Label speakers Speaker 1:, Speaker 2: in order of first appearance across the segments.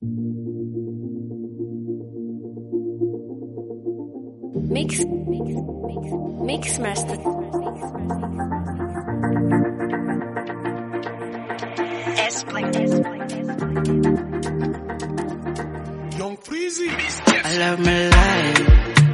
Speaker 1: Mix, mix, mix, mix master.
Speaker 2: Young Freezy.
Speaker 3: I love my life.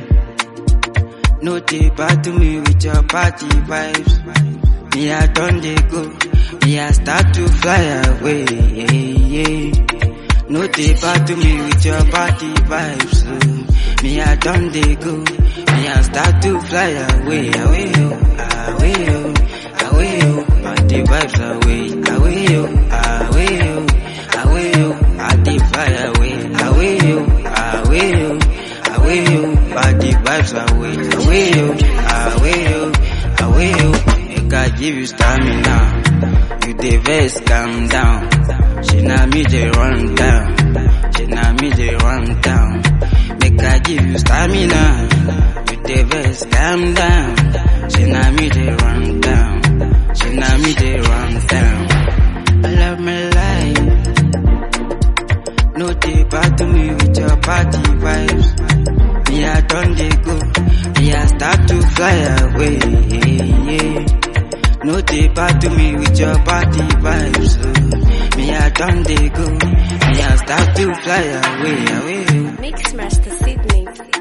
Speaker 3: No dey battle me with your party vibes. Me I done dey go. Me I start to fly away. Yeah, yeah. No dey battle me with your party vibes. oh. Me I done dey go. Me I start to fly away, away, oh, away, oh, away, oh. Party vibes away, away, oh, away, oh, away, oh. I dey fly away, away, oh, away, oh, away, oh. Party vibes away, away, oh, away, oh, away, oh. Make I give you stamina. You dey vex, calm down. She na me dey run down. She na me dey run down. Make I give you stamina. You dey vex, calm down. She na me dey run down. She na me dey run down. I love my life. No dey battle me with your party vibes. Me I done dey go. Me I start to fly away. Yeah, yeah. No dey battle me with your party vibes. oh. Me I done dey go. Me I start to fly away, away.
Speaker 1: Mix master Sydney.